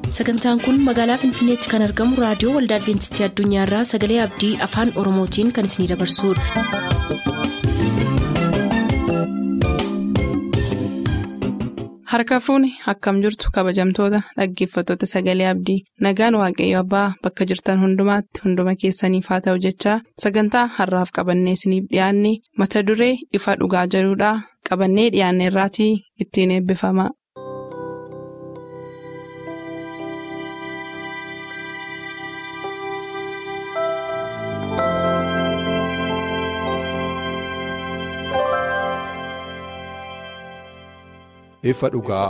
sagantaan kun magaalaa finfinneetti kan argamu raadiyoo waldaa adventistii addunyaarraa sagalee abdii afaan oromootiin kan isinidabarsudha. harka fuuni akkam jirtu kabajamtoota dhaggeeffattoota sagalee abdii nagaan waaqayyo abbaa bakka jirtan hundumaatti hunduma keessaniif haa ta'u jechaa sagantaa harraaf qabannee isiniif dhiyaanne mata duree ifa dhugaa jedhudhaa qabannee dhiyaanne irraatii ittiin eebbifama. ifa dhugaa.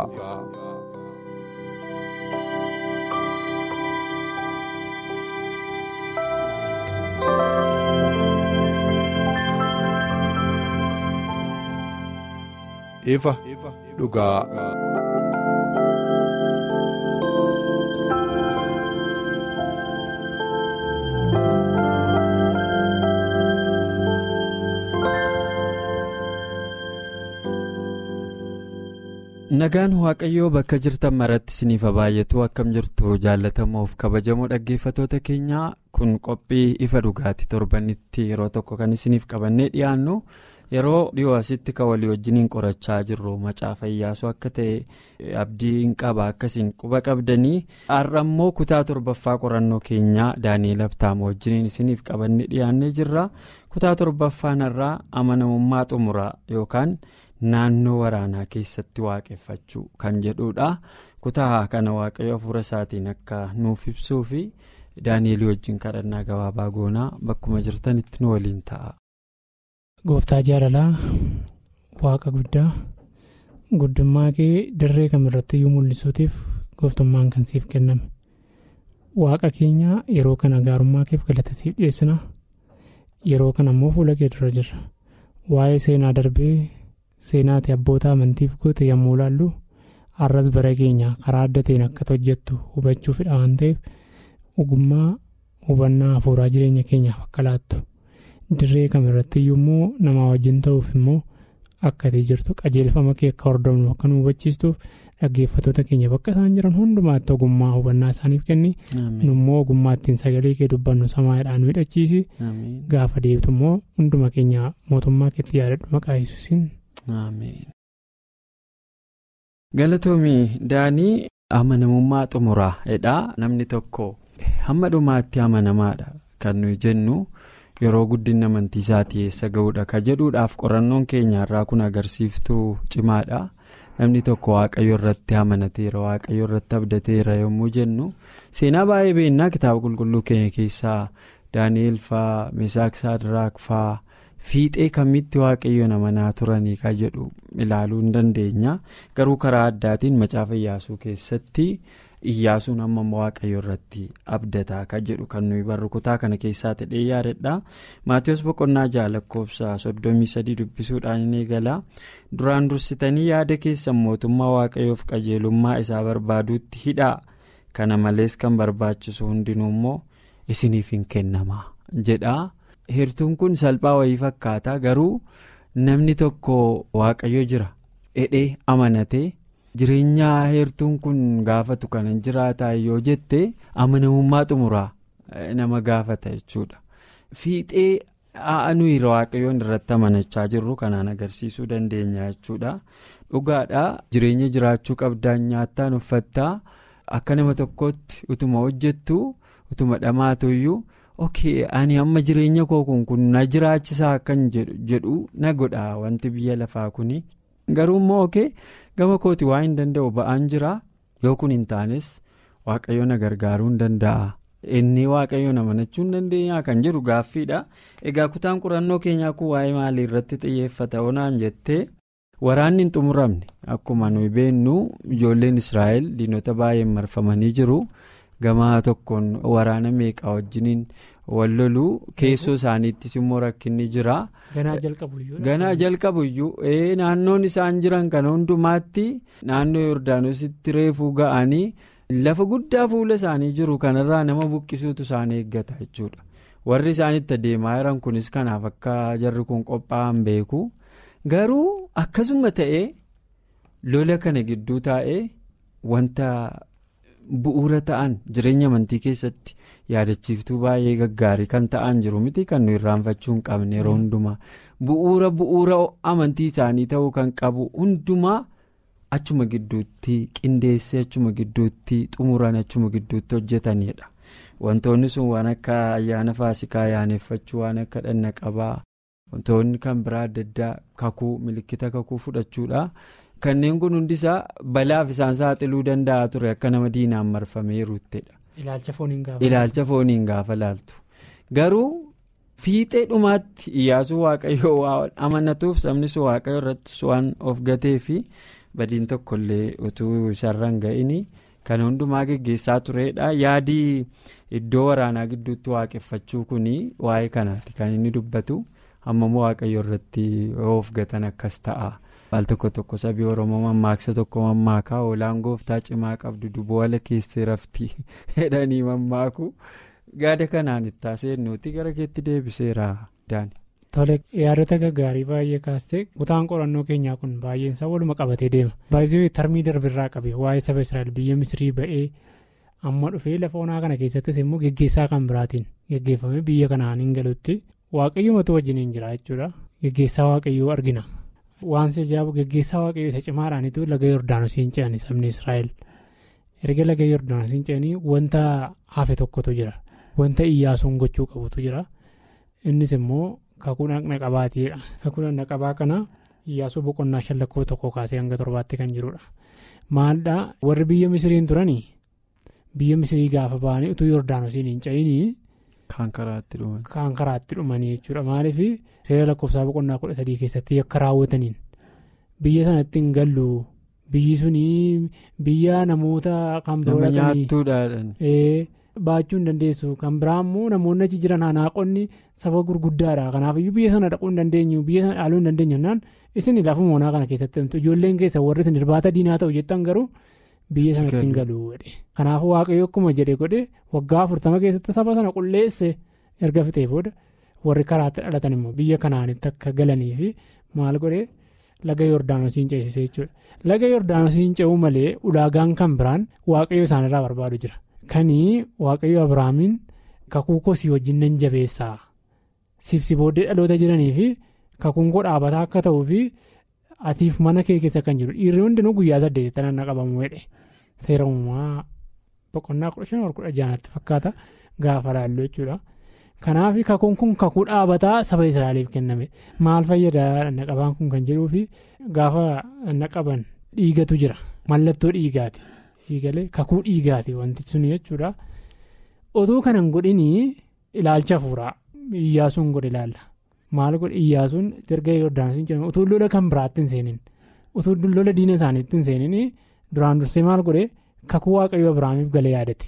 ifa dhugaa. nagaan waaqayyoo bakka jirtan maratti isiniif baay'atu akkam jirtu jaallatamoof kabajamoo dhaggeeffatoota keenyaa kun qophii ifa dhugaati torbanitti yeroo tokko kan isiniif qabannee dhiyaannu yeroo dhiyoo asitti kan walii wajjiniin qorachaa jirru macaafa iyyaasuu akka ta'e abdiin qaba akkasiin quba qabdanii har'a immoo kutaa torbaffaa qorannoo keenyaa daani'eel abtaama wajjiniin isiniif qabannee dhiyaannee jirra kutaa torbaffaan irraa amanamummaa xumuraa yookaan. naannoo waraanaa keessatti waaqeffachuu kan jedhudha kutaa kana waaqayyo hafuura isaatiin akka nuuf ibsuu fi daani'elii wajjin kadhannaa gabaabaa goonaa bakkuma jirtanitti nu waliin ta'a. gooftaa jaalalaa waaqa guddaa guddummaa kee dirree kamirratti iyyuu mul'isuutiif gooftummaan kan siif kenname waaqa keenya yeroo kana gaarummaa keef galata siif dhiyeessina yeroo kana immoo fuula kee dura jirra waa'ee seenaa darbee. seenaati abboota amantiif goote yommuu ilaallu har'as bara keenya karaa adda ta'een akka hojjettu hubachuufidha waan ta'eef ogummaa hubannaa hafuuraa jireenya keenyaaf akka laattu dirree kamirratti iyyuu immoo namaa wajjin ta'uuf immoo akka ati jirtu qajeelfama kee akka hordofnu akka nu hubachiistuuf dhaggeeffatoota keenya bakka isaan jiran hundumaatti ogummaa hubannaa isaaniif kenni nummoo ogummaa ittiin sagalee kee dubbannu samaayidhaan nu hidhachiisi gaafa deebitu immoo hunduma keenya mootummaa keetti yaadadhu maqaa yesuusiin. galatoomii daanii amanamummaa xumuraa jedha namni tokko hamma dhumaatti amanamaadha kan nuyi jennu yeroo guddinni amantii isaatii eessa ga'uudha ka jedhuudhaaf qorannoon keenya irraa kun agarsiiftuu cimaadha namni tokko waaqayyo irratti amanateera waaqayyo irratti abdateera yommuu jennu seenaa baay'ee beennaa kitaaba qulqulluu keenya keessaa daani'eel faa meesaak saadiraak faa. fiixee kamitti waaqayyoon amanaa turanii ka jedhu ilaaluu hin dandeenya garuu karaa addaatiin macaafa iyyaasuu keessatti iyyaasuun amma waaqayyo irratti abdataa ka jedhu kan nuyi barru kutaa kana keessaa ta'ee yaadadha maatiyoos boqonnaa ja'a lakkoofsa soddomii sadii dubbisuudhaan ni gala duraan dursitanii yaada keessan mootummaa waaqayyoof qajeelummaa isaa barbaaduutti hidhaa kana malees kan barbaachisu hundinuu immoo isiniif hin kennama jedha. heertuun kun salphaa wayii fakkaata garuu namni tokko waaqayyo jira hidhee amanatee jireenya heertuun kun gaafatu kana jiraataa yoo jette amanamummaa xumuraa nama gaafata jechuudha fiixee nuyi waaqayyoon irratti amanachaa jirru kanaan agarsiisuu dandeenya jechuudha dhugaadha jireenya jiraachuu qabdaan nyaattaan uffattaa akka nama tokkotti utuma hojjettu utuma dhamaatuyyuu. ok ani amma jireenya koo kun kun na jiraachisaa akkan jedhu na godha wanti biyya lafaa kuni garuu immoo ok gama kooti waa hin danda'u ba'aan jira yoo kun hin taanes waaqayyo na gargaaruu hin danda'a inni waaqayyo na amanachuu hin dandeenya kan jedhu gaaffiidha egaa kutaan qorannoo keenyaa kun waa'ee maalii irratti xiyyeeffata onaan jettee waraanni hin xumuramne akkuma nuyi beennu ijoolleen israa'el diinota baay'een marfamanii jiru. gamaa tokkoon waraana meeqaa wajjiniin wal loluu keessoo isaaniittis immoo rakkinni jira. ganaa jalqabuyyuu naannoon isaan jiran kana hundumaatti naannoo yordaanositti reefuu ga'anii lafa guddaa fuula isaanii jiru kanarraa nama buqqisuutu isaan eeggata jechuudha warri isaanitti adeemaa jiran kunis kanaaf akka jarri kun qophaa'an beeku garuu akkasuma ta'ee lola kana gidduu taa'ee wanta bu'uura ta'an jireenya amantii keessatti yaadachiiftuu baay'ee gaggaarii kan ta'an jiru miti kan nu irraanfachuu hin qabne yeroo hundumaa bu'uura bu'uura amantii isaanii ta'uu kan qabu hundumaa achuma gidduutti qindeessee achuma gidduutti xumuran achuma gidduutti hojjetanidha wantoonni sun waan akka ayyaana faasikaa ayyaaneffachuu waan akka dhanna qabaa wantoonni kan biraa adda addaa kakuu milikkita kakuu fudhachuudha. kanneen kun hundisaa balaaf isaan saaxiluu danda'a ture akka nama diinaan marfameeruuttedha. ilaalcha fooniin gaafa laaltu garuu fiixee dhumaatti iyyaasuu waaqayyoo waan amanatuuf sabni sun waaqayyo irratti waan of gatee fi badiin tokkollee utuu isarraan ga'ini kan hundumaa geggeessaa turedha yaadii iddoo waraanaa gidduutti waaqeffachuu kun waa'ee kanaati kan inni dubbatu hammamuu waaqayyo irratti of gatan akkas ta'a. Al tokko tokko sabii Oromoo mammaaksa tokko mammaakaa oolaan gooftaa cimaa qabdu duboo ala keessee rafti jedhanii mammaaku gaada kanaan itti haaseennuuti gara keetti deebiseera daani. Tole yaadota gaggaarii baay'ee kaastee kutaan qorannoo keenyaa kun baay'een isaa waluma qabatee deema. Baay'ee tarmii darbirraa qabe waa'ee saba Israa'el biyya Misrii ba'ee amma dhufee lafa onaa kana keessattis immoo geggeessaa kan biraatiin geggeeffamee biyya kanaan hin galutti waaqayyoomatu wajjin jira jechuudha. Geggeessaa waaqayyoo argina. waan ajaa'ibu geggeessaa waaqayyoo isa cimaadhaanitu laga yordaanosiin ce'anii sabni israa'el erga laga yordaanosiin ce'anii wanta hafe tokkotu jira wanta iyyaasuun gochuu qabutu jira innis immoo kakuu dhaqna qabaatiidha kakuu dhaqna qabaa kana iyyaasuu boqonnaa shan lakkoo tokko kaasee hanga torbaatti kan jirudha maaldhaa warri biyya misiriin turanii biyya misirii gaafa ba'anii utuu yordaanosiin hin ce'inii. Kan karaatti dhumanii. Kan karaatti dhumanii jechuudha maaliif seera lakkoofsaa boqonnaa kudha sadii keessatti akka raawwataniin biyya sanatti hin gallu biyyi sunii biyya namoota kan biroo Nama nyaattuudhaan. baachuu hin dandeessu kan biraa immoo namoonni achi jiran hanaaqonni saba gurguddaadha kanaafiyyuu biyya sana dhaquu hin dandeenyu biyya sana dhaaluu hin dandeenyu jennaan isin lafuma onaa kana keessatti himtu ijoolleen keessa warri isin irbaata diinaa ta'u jettan garuu. biyya sanatti hin galu jedhe kanaafuu waaqayyo akkuma jedhe godhe waggaa afurtama keessatti saba sana qulleesse erga fixee booda warri karaatti dhalatan immoo biyya kanaanitti akka galanii fi maal godhe laga yordaanosiin ceesisee jechuudha laga yordaanosiin ce'uu malee ulaagaan kan biraan waaqayyo isaanirraa barbaadu jira kanii waaqayyo abiraamiin kakuu kosii wajjin nan jabeessaa siifsi booddee dhaloota jiranii fi kakuun koo dhaabataa akka ta'uu fi. atiif mana kee keessa kan jiru dhiirri hundinuu guyyaa saddeetti tanaan qabamu jedhe seera uumamaa boqonnaa kudha shan kudha jaanatti fakkaata gaafa laallu jechuudha. Kanaaf kakuun kun kakuu dhaabataa saba Israa'eliif kenname maal fayyadaa dhanna qabaan kun kan jedhuu fi gaafa dhanna qaban dhiigatu jira mallattoo dhiigaati siigalee kakuu dhiigaati wanti sun jechuudha. Otuu kanan godhinii ilaalcha hafuuraa iyyaasuun godhe ilaalla. maal godhe iyyaasuun erga yordaanosiin jedhamu utuu lola kan biraatti hin seenin utuu lola diina isaaniitti hin seenin duraan dursee maal godhe kakuu waaqayyo abiraamiif galee yaadate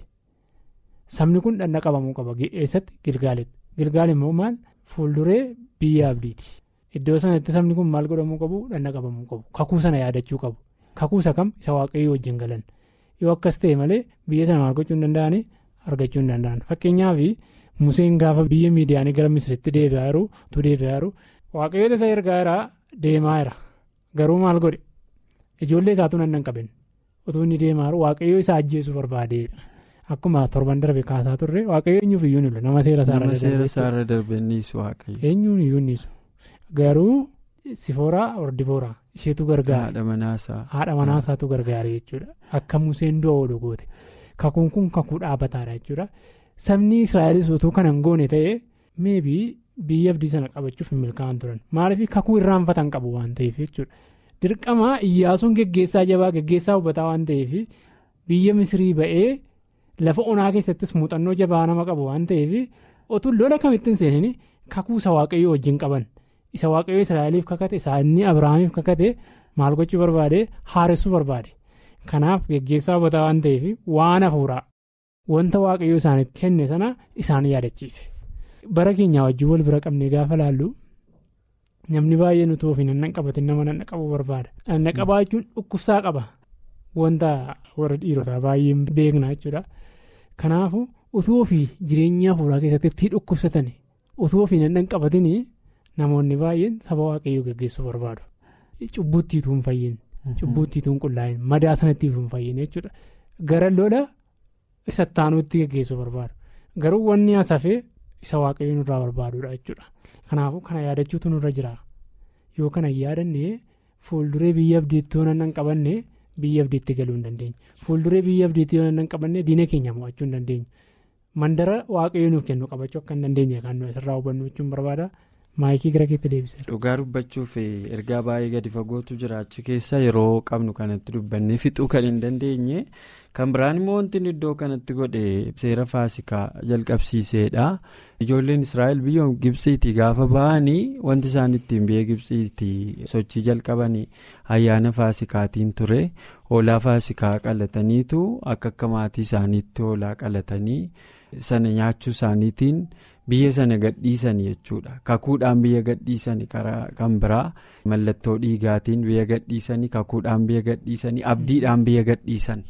sabni kun dhanna qabamuu qaba eessatti gilgaaletti gilgaal immoo maal fuulduree biyya abdiiti iddoo sanatti sabni kun maal godhamuu qabu dhanna qabamuu qabu kakuu sana yaadachuu qabu kakuu isa kam isa waaqayyo wajjin galan yoo akkas ta'e malee biyya sana maal gochuu hin danda'anii argachuu hin danda'an fakkeenyaaf. Museen gaafa biyya miidiyaanii gara misiritti deebi'aa jiru utuu deebi'aa jiru waaqayyoota isa ergaa jira deemaa jira garuu maal godhe ijoollee isaatu nan nan qabin utuu inni deemaa jiru waaqayyoo isa ajjeesuu barbaadeedha akkuma torban darbe kaasaa turre waaqayyo eenyuuf iyyuu nilu nama seera isaarra darbe niisu waaqayyo. eenyuun iyyuu niisu garuu sifooraa ordibooraa isheetu gargaara haadha manaasaa. haadha manaasaatu gargaara jechuudha akka museen du'a oolu goote kakuun kun kakuu dhaabataadha jechuudha. sabni israa'elis utuu kan hin goone ta'e meebii biyya abdii sana qabachuuf hin milkaa'an turan maaliif kakuu irraanfatan qabu waan ta'eef jechuudha dirqama iyyaasuun geggeessaa jabaa geggeessaa hubataa waan ta'eef biyya misrii ba'ee lafa onaa keessattis muuxannoo jabaa nama qabu waan ta'eef otuu lola kamittiin seenanii kakuu isa waaqayyoo wajjin qaban isa waaqayyoo israa'eliif kakate isa inni abiraamiif kakate maal gochuu barbaade haaressuu barbaade kanaaf geggeessaa hubataa waan ta'eef waan hafuuraa. wanta waaqayyo isaaniif kenne sana isaan yaadachiise bara keenyaa wajjin wal bira qabnee gaafa laallu namni baay'een utuu ofiin hanna qabatin nama nanna qabuu barbaada nanna qabaachuun dhukkubsaa qaba wanta warra dhiirotaa baay'een beekna jechuudha kanaafu utuu ofii jireenya hafuuraa keessatti itti dhukkubsatan utuu ofiin hanna qabatin namoonni baay'een saba waaqayyoo gaggeessuu barbaadu cubbuuttiituu hin fayyin cubbuuttiituu hin qullaa'in madaa sanattiituu hin fayyin jechuudha gara lola. isa ittaanuutti geggeessuu barbaadu garuu wanni asafee isa waaqayyo nurraa barbaadudha jechuudha kanaafuu kana yaadachuutu nurra jira yoo kana yaadannee fuulduree biyya abdiitti yoo nan qabanne biyya abdiitti galuu hin dandeenye fuulduree biyya abdiitti yoo nan qabanne diina keenya mo'achuu hin dandeenye mandara waaqayyo nuuf kennu qabachuu akka hin dandeenye kan nuyi asirraa hubannu jechuun barbaada. maayikii gara keetti deebisee. dhugaa dubbachuuf ergaa baay'ee gadi fagootu jiraachuu keessa yeroo qabnu kanatti dubbannee fixuu kan hin dandeenye kan biraan immoo wanti iddoo kanatti godhe seera faasikaa jalqabsiiseedha ijoolleen israa'el biyya gibsiitii gaafa ba'anii wanti isaan ittiin biyya gibsiitii sochii jalqabanii ayyaana faasikaatiin ture hoolaa faasikaa qalataniitu akka akka maatii isaaniitti hoolaa qalatanii sana nyaachuu isaaniitiin. biyya sana gadhiisan jechuudha kakuudhaan biyya gadhiisanii karaa kan biraa mallattoo dhiigaatiin biyya gadhiisanii kakuudhaan biyya gadhiisanii abdiidhaan biyya gadhiisan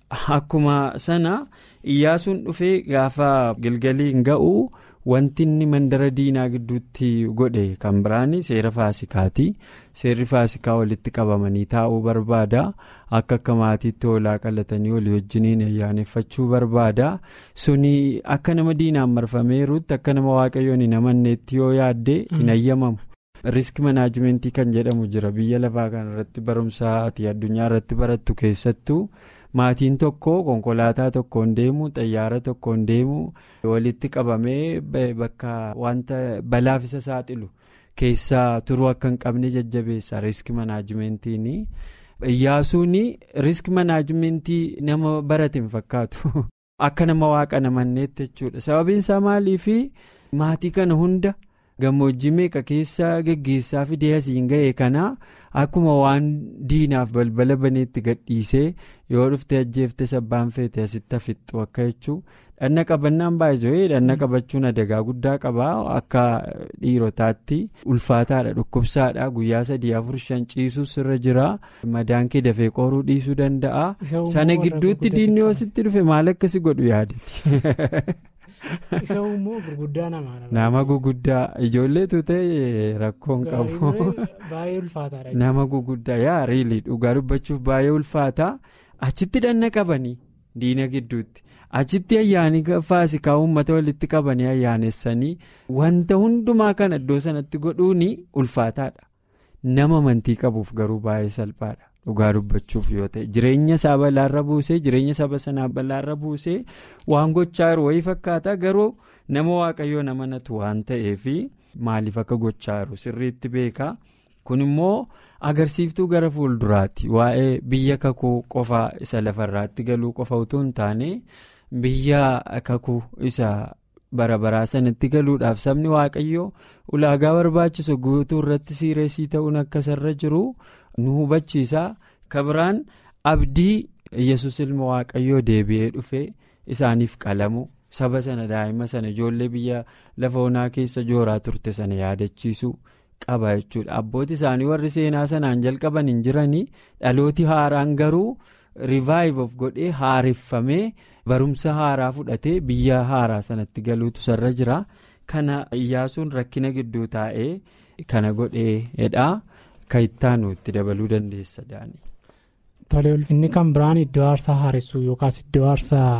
akkuma sana iyyaasuun dhufee gaafa gilgaliin ga'u wanti inni mandara diinaa gidduutti godhe kan biraan seera faasikaati seerri faasikaa walitti qabamanii taa'uu barbaada akka akka maatiitti hoolaa qalatanii walii wajjiniin ayyaaneffachuu barbaada suni akka nama diinaan marfameeruutti akka nama waaqayyoon hin amanneetti yoo yaadde hin ayyamamu. risk manaajimentii kan jedhamu jira biyya lafaa kanarratti barumsaati addunyaa irratti barattu keessattuu. maatiin tokko konkolaataa tokkoon deemu xayyaara tokkoon deemu walitti qabamee bakka wanta balaaf isa saaxilu keessaa turuu akka hin qabne jajjabeessa risk manaajimentiin iyyaasuun risk manaajimentii nama barate hin fakkaatu akka nama waaqa namanneetti jechuudha sababiin isaa maaliif maatii kana hunda. gammoojjii meeqa keessa geggeessaa fidee asiin ga'e kana akkuma waan diinaaf balbala baneetti gadhiisee yoo dhufte ajjeefte sabbaan feete asitti hafixxu akka jechuu dhanna qabannaan baay'ee dhanna qabachuun adagaa guddaa qaba akka dhiirotaatti ulfaataadha dhukkubsaadha guyyaa sadii afur shan ciisuus irra jira madaan kee dafee qoruu dhiisuu danda'a sana gidduutti diinni yoo sitti dhufe maal akkasi godhu yaadati. isa immoo gurguddaa namaa nama guguddaa ijoolleetu ta'e rakkoon qabu baay'ee ulfaataadha nama guguddaa yaa riilii dhugaa dubbachuuf baay'ee ulfaataa achitti dhanna qabanii diina gidduutti achitti ayyaanii faasikaa uummata walitti qabanii ayyaanessanii wanta hundumaa kan iddoo sanatti godhuun ulfaataadha nama amantii qabuuf garuu baay'ee salphaadha. dhugaa dubbachuuf yoo ta'e jireenya isaa balaarra buusee jireenya saba sanaa balaarra buusee waan gochaa jiru wayii fakkaata garuu nama waaqayyoon amanatu waan ta'eef maaliif akka gochaa jiru sirriitti beeka kun immoo agarsiiftuu gara fuulduraatti waa'ee biyya kakuu qofaa isa lafarraatti galuu qofa utuu hin taane biyya kakuu isa bara baraa sanatti galuudhaaf sabni waaqayyoo ulaagaa barbaachisu guutuu irratti siireessii ta'uun akkasarra jiru. nu hubachiisa kabiraan abdii yesus ilma waaqayyoo deebi'ee dhufe isaaniif qalamu saba sana daa'ima sana ijoollee biyya lafa onaa keessa jooraa turte sana yaadachiisu qaba jechuudha abbooti isaanii warri seenaa sanaan jalqaban hin jiranii dhalooti haaraan garuu rivaayiv of godhee haareffamee barumsa haaraa fudhatee biyya haaraa sanatti galuutu sarra jira kana iyyaasuun rakkina gidduu taa'ee kana godheedha. Kan ittaanu itti dabaluu dandeessa daanii. Tole ulfinni kan biraan iddoo aarsaa haaressuu yookaas iddoo aarsaa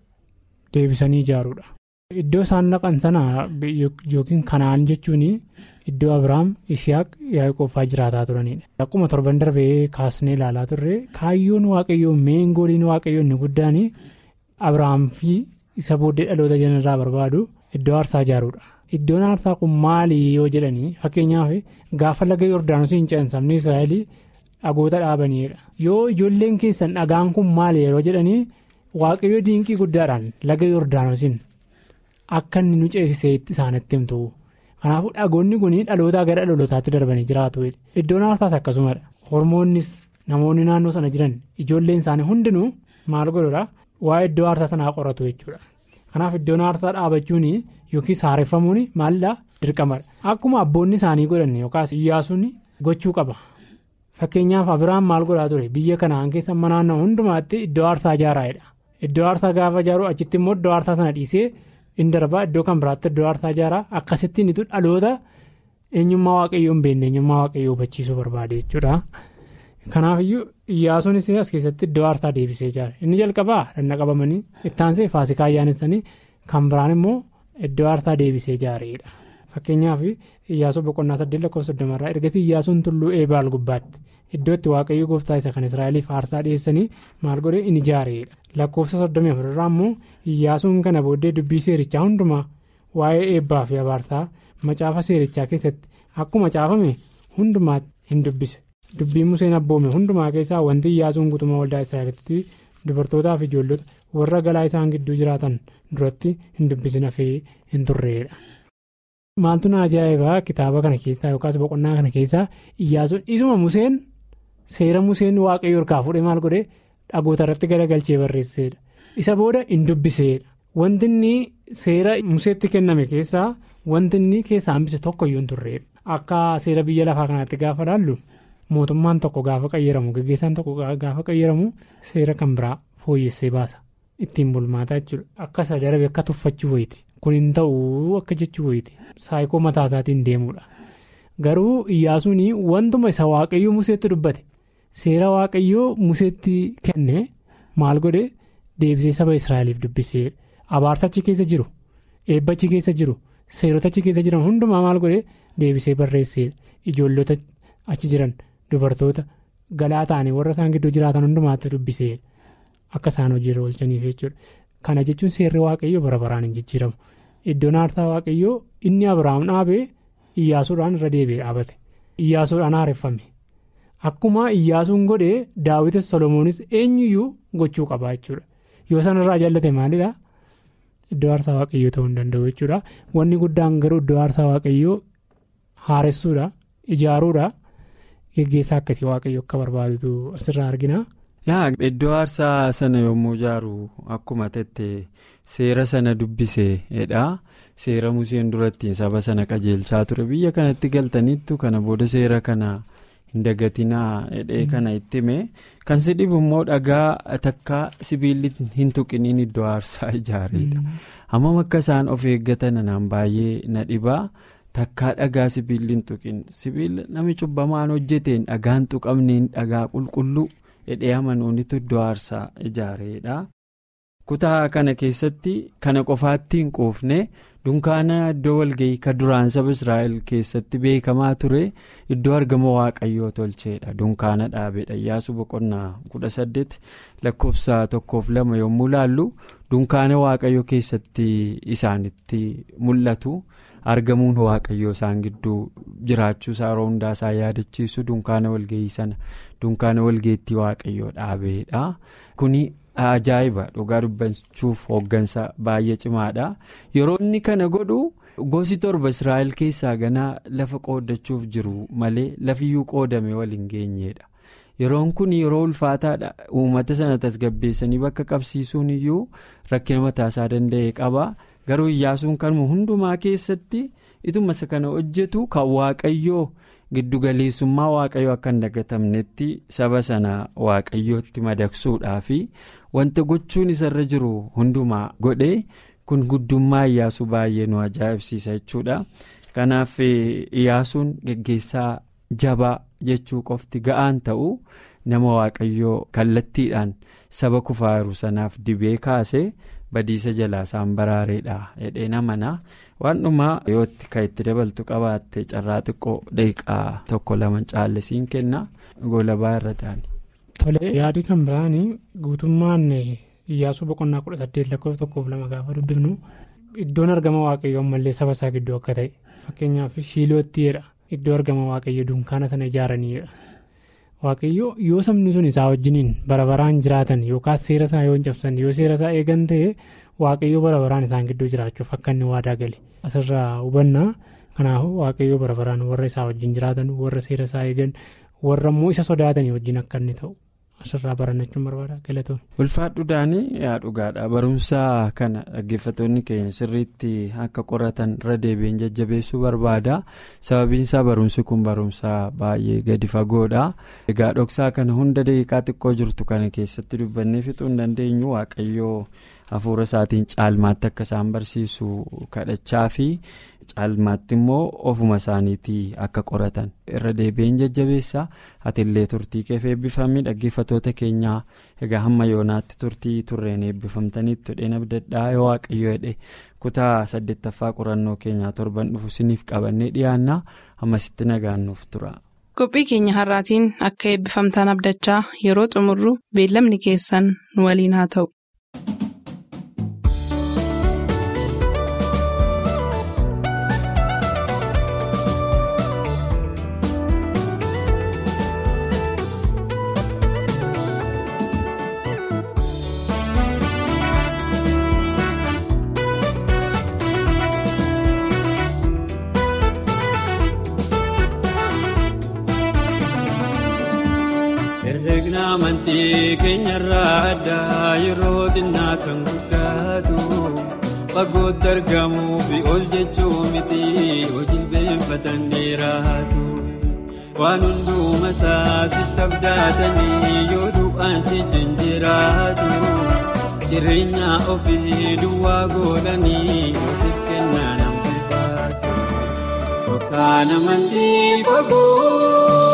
deebisanii ijaaruudha. Iddoo isaan dhaqan sana yookiin kanaan jechuun iddoo Abiraam Isiyaaq Yaaqoofaa jiraataa turanidha. Akkuma torban darbee kaasnee ilaalaa turre kaayyoon waaqayyoo meengooliin waaqayyoo inni guddaan Abiraam fi isa booddee dhaloota janarraa barbaadu iddoo aarsaa ijaaruudha. Iddoon aarsaa kun maali yoo jedhanii fakkeenyaaf gaafa laga Yordaanosii hin ce'an sabni Israa'el dhagoota dhaabanidha. Yoo ijoolleen keessan dhagaan kun maali yeroo jedhanii waaqayyo diinqii guddaadhaan laga Yordaanosiin akka inni nu ceesisee isaanitti himtu. Kanaafuu dhagoonni kun dhalootaa gara dhalootaatti darbanii jiraatu. Iddoon aarsaas akkasumadha. Hormoonnis namoonni naannoo sana jiran ijoolleen isaanii hundinuu maal godhudha waa'ee iddoo aarsaa sanaa qoratu jechuudha. Kanaaf iddoon aarsaa dhaabachuun yookiis haareffamuun maalidhaa dirqamadha. Akkuma abboonni isaanii godhan yookaas iyyaasuun gochuu qaba. Fakkeenyaaf Abiraan maal godhaa ture biyya kanaan keessa naannoo hundumaatti iddoo aarsaa ijaaraa'edha. Iddoo aarsaa gaafa ijaaru achitti immoo iddoo aarsaa sana dhiisee in darbaa iddoo kan biraatti iddoo aarsaa ijaaraa akkasittiin itu dhaloota eenyummaa waaqayyoo hin beekne eenyummaa waaqayyoo hubachiisuu barbaade jechuudha. Kanaafiyyuu iyyaasuunis as keessatti iddoo aarsaa deebisee ijaare inni jalqabaa danna qabamanii ittaansee faasikaa ayyaanessanii kan biraan immoo iddoo aarsaa deebisee ijaareedha. Fakkeenyaaf iyyaasuu boqonnaa saddeet lakkoofsa soddomarraa ergasii iyyaasuun tulluu eebaal gubbaatti iddoo itti waaqayyo gooftaa isa kan israa'eliif aarsaa dhiyeessanii maal godhee in ijaareedha. Lakkoofsa soddomii afurraa immoo iyyaasuun kana booddee dubbii seerichaa hundumaa waa'ee eebbaa fi abaarsaa macaafa seerichaa keessatti akkuma caafame hundumaatti hin dubbise. Dubbii Museen abboome hundumaa keessaa wanti iyyaasuun guutummaa waldaa israa'elitti dubartootaa fi ijoollota warra galaa isaan gidduu jiraatan duratti hin dubbisin hafee hin turreedha. Maaltu na ajaa'ibaa kitaaba kana keessaa yookaas boqonnaa kana keessaa iyyaasuun isuma Museen seera Museen waaqayyo harkaa fuudhee maal godhee dhagoota irratti garagalchee barreesseedha. Isa booda hin dubbiseedha. Wanti inni seera Museetti kenname keessaa wanti inni keessaa hambise tokko iyyuu hin turreedha. Akka seera biyya lafaa kanaatti gaafa laallu mootummaan tokko gaafa qayyaramu gaggeessaan tokko gaafa qayyaramu seera kan biraa fooyyessee baasa. Ittiin bulmaataa jechuudha. Akka isa darbe akka tuffachuu wayiiti. Kun hin ta'uu akka jechuu wayiiti. Saayikoo mataa isaatiin deemudha. Garuu iyyaasuun wantuma isa waaqayyoo Museetti dubbate seera waaqayyoo Museetti kenne maal godhe deebisee saba Israa'eliif dubbisee abaarsachi keessa jiru eebbachi keessa jiru seerotachi keessa jiran hundumaa maal godhe deebisee barreessee ijoollota achi jiran dubartoota galaa ta'anii warra isaan gidduu jiraatan hundumaatti dubbisee akka isaan hojiirra oolchaniif jechuudha. Kana jechuun seerri waaqayyoo bara baraan hin jijjiiramu. Iddoon aarsaa waaqayyoo inni Abiraam dhaabee Iyyaasuudhaan irra deebi'ee dhaabate. Iyyaasuudhaan haareffame. Akkuma Iyyaasuun godhee Daawwitis Solomoonis eenyuyyuu gochuu qaba jechuudha. Yoo sanarraa jaallate maalidhaa? Iddoo aarsaa waaqayyoo ta'uu hin danda'u jechuudha. Wanni guddaan garuu iddoo aarsaa waaqayyoo haaressuudha, ijaaruudha, geggeessaa akkasii waaqayyoo akka barbaadutu asirraa argina. yaa iddoo aarsaa sana yommuu ijaaru akkuma tette seera sana dubbiseedha seera museen durattiin saba sana qajeelchaa ture biyya kanatti galtaniittu kana booda seera kana hin dagatinaa hidhee kana itti hime kan si dhibu immoo dhagaa takka sibiilli hin tuqiniin iddoo aarsaa ijaareedha hammam akka isaan of eeggatan anaan baay'ee na dhibaa takkaa dhagaa sibiilli hin tuqin sibiila nami cubbamaan hojjeteen dhagaan tuqamneen dhagaa qulqulluu. hidhee amanuunitu iddoo aarsaa ijaareedha. kutaa kana keessatti kana qofaatti hin quufne dunkaana iddoo walga'ii ka duraan saba israa'el keessatti beekamaa ture iddoo argama waaqayyoo tolcheedha dunkaana dhaabeedha iyyaasu boqonnaa kudha saddeet lakkoofsa tokkoof lama yommuu laallu dunkaana waaqayyoo keessatti isaanitti mul'atu. argamuun waaqayyoo isaan gidduu jiraachuu isaa yeroo hundaa isaa yaadachiisu dunkaana walga'ii sana dunkaana walgeettii waaqayyoo dhaabeedha kuni ajaa'iba dhugaa dubbachuuf hooggansa baay'ee cimaadha yeroo inni kana godhu gosi torba israa'el keessaa ganaa lafa qoodachuuf jiru malee lafiyyuu qoodame waliin geenyeedha yeroon kun yeroo ulfaataadha uummata sana tasgabbeessanii bakka qabsiisuun iyyuu rakkina mataasaa danda'e qaba. garuu iyyaasuun kanuma hundumaa keessatti ituma isa kana hojjetu kan waaqayyoo giddugaleessummaa waaqayyoo akka hin dagatamnetti saba sana waaqayyootti madaqsuudhaa fi wanta gochuun isarra jiru hundumaa godhee kun guddummaa iyyaasuu baay'ee nu ajaa'ibsiisa jechuudha kanaaf iyyaasuun geggeessaa jabaa jechuu qofti ga'aan ta'u nama waaqayyoo kallattiidhaan saba kufaa jiru sanaaf dibee kaase. badiisa jalaa isaan baraareedha jedhee namana waan dhumaa yootti kan itti dabaltu qabaatte carraa xiqqoo daqiiqaa tokko lama caallisiin kenna goolabaa irra daani. Tole yaadi kan biraan guutummaan iyyaasuu boqonnaa kudha saddeet lakkoofsa tokkoof lama gaafa dubbifnu iddoon argama waaqayyoo ammallee saba isaa gidduu akka ta'e fakkeenyaaf shiiloottidha iddoo argama waaqayyoo dunkaana sana ijaaraniidha. waaqayyo yoo sabni sun isaa wajjiniin bara baraan jiraatan yookaas seera isaa yoo hin cabsan yoo seera isaa eegan ta'e waaqayyo bara baraan isaan gidduu jiraachuuf akka inni waadaa gale asirraa hubannaa kanaafuu waaqayyo bara baraan warra isaa wajjin jiraatan warra seera isaa eegan warra immoo isa sodaatanii wajjin akka inni ta'u asirraa barannachuun barbaada galatoon. ulfaadhu daanii yaa dhugaadha barumsa kana dhaggeeffattoonni keenya sirriitti akka qoratan irra deebiin jajjabeessuu barbaada sababiin isaa barumsi kun barumsa baay'ee gadi fagoodha egaa dhoksaa kana hunda daqiiqaa xiqqoo jirtu kana keessatti dubbannee fixuu hin dandeenyu waaqayyoo hafuura isaatiin caalmaatti akka isaan barsiisu kadhachaa fi caalmaatti immoo ofuma isaaniitii akka qoratan irra deebi'een jajjabeessa atiillee turtii keef eebbifamii dhaggeeffatoota keenyaa egaa hamma yoonaatti turtii turreen eebbifamtaniitti hodheen abdadhaa yoo waaqayyo jedhe kutaa saddeettaffaa qorannoo keenyaa torban dhufu siniif qabannee dhiyaannaa ammasitti nagaannuuf tura. qophii keenya har'aatiin akka eebbifamtaan abdachaa yeroo xumurru beellamni keessan nu waliin haa ta'u. herregna amantii keenyarraa addaa yeroo xinnaa kan guddaatu fagootti argamuu fi ol jechuu miti hojii beeffatan dheeraatu waan hundumaa isaa sitti abdaatanii yoo du'aan si jiraatu jireenya ofii duwwaa godhanii hoosiif kennaa namni baatu dhoksaan amantii fagoo.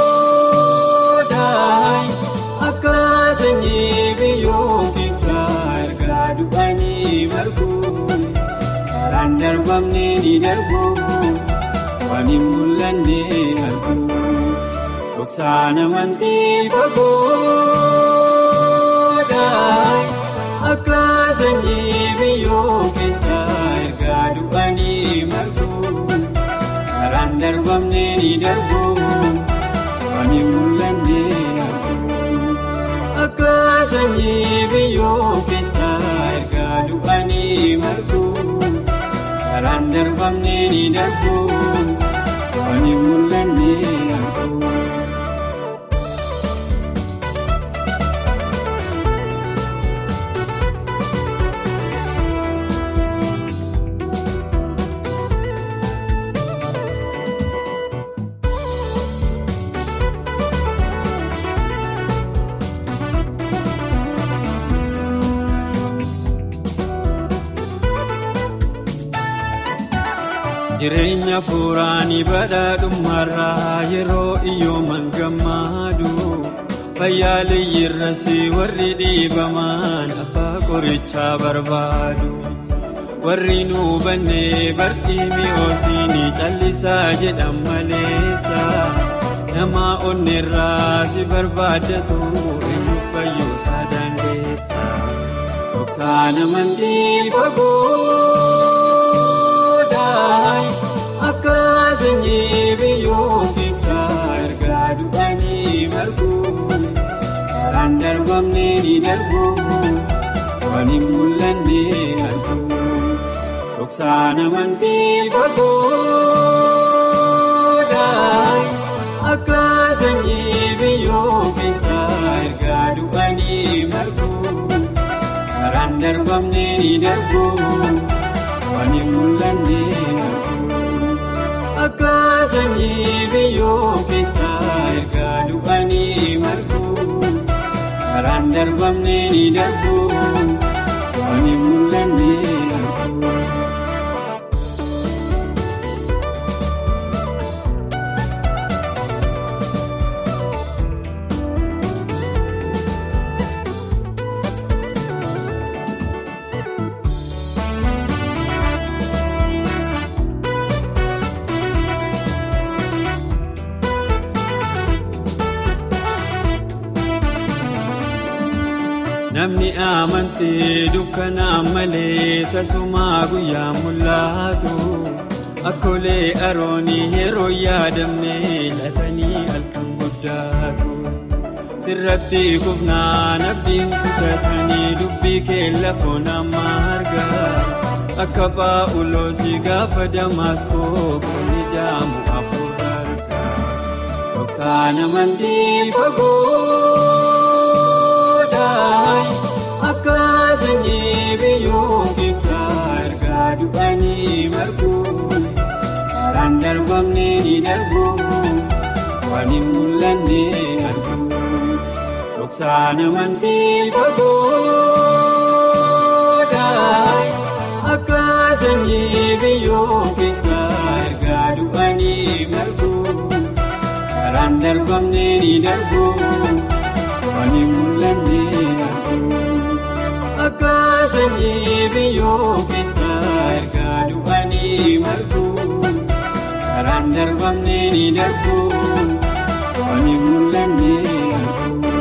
akka sanyii biyyoo keessaa ergaa du'anii margu karaan darbamne ni darbu waan hin mul'anne argu dhoksaan amantii fagoodha akka sanyii biyyoo keessaa ergaa du'anii margu karaan darbamne ni darbu waan hin mul'anne akka sanyii biyyoo keessaa ergaa du'anii margu karaan darbamne ni darbu waan hin mul'anne argu. jireenya fuuraanii badhaadhummaarraa yeroo iyyooman gammaadu fayyaaliyyiirrasi warri dhiibaman abbaa qorichaa barbaadu warri nu bannee bartii mi'oosiini callisaa jedhan maleessa nama onneerraa si barbaadatu eenyu fayyuusaa dandeessa dhoksaan amantii fagoo. akka sanyii biyyoo keessaa ergaa du'anii margu karaan darbamne ni darbu waan hin mul'anne argu dhoksaan amantii fagoodha akka sanyii biyyoo keessaa ergaa du'anii margu karaan darbamne ni darbu waan hin mul'anne akka sanyii biyyoo keessaa ergaa du'anii margu karaan darbamne ni darbu waan hin mul'anne argu. namni amantee dukkanaan malee tasumaa guyyaa mul'atu akkolee aroonii yeroo yaadamne latanii halkan guddaatu sirratti kufnaan abdiin kutatanii dubbii kee lafoon amma argaa akka paa'uloosii gaafa damaskoo foonni jaamu afur argaa dhoksaan amantii fagoo. akka sanyii biyyoo keessaa ergaa du'anii margu karaan darbamne ni darbu waan hin mul'anne argu dhoksaan amantii fagoodha ni darbu waan hin mul'anne argu akka sanyii biyyoo keessa ergaa du'anii margu karaan darbamne ni darbu waan hin mul'anne argu.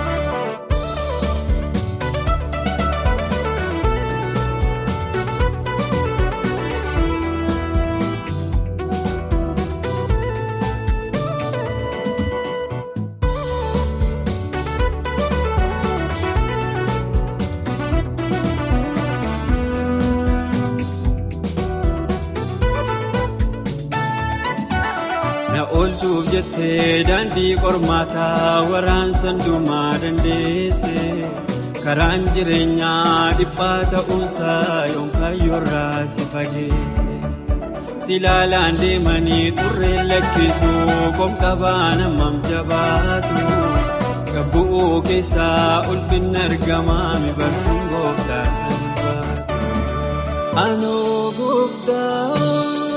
Na oolchuuf jettee daandii qormaataa waraansa hundumaa dandeesse karaan jireenyaa dhiphaa ta'uunsaa yoomkaayyoorraa si fageesse si laalaan deemanii turreen lakkisuu qomqabaa namam jabaatu gabbu'uu keessaa ulfinna argamaa mibartuun gooftaa baatu anoo gooftaa.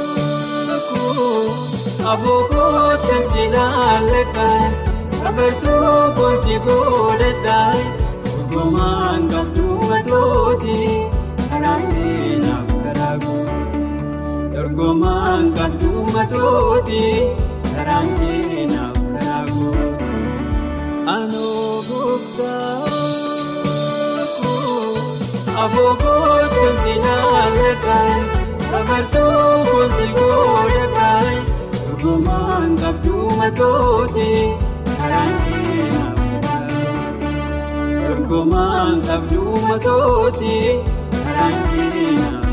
Abookoottan si laalladhaa safartuu koonsi godhadhaa Orgomaan qabduu matooti karaan keenyaaf karaa goote Orgomaan qabduu matooti karaan keenyaaf karaa goote Anoo gooftaa Abookoottan si laalladhaa safartuu koonsi godhadhaa. Orgomaan qabduu matooti karaan keenyaaf karaa Orgomaan qabduu matooti karaan keenyaaf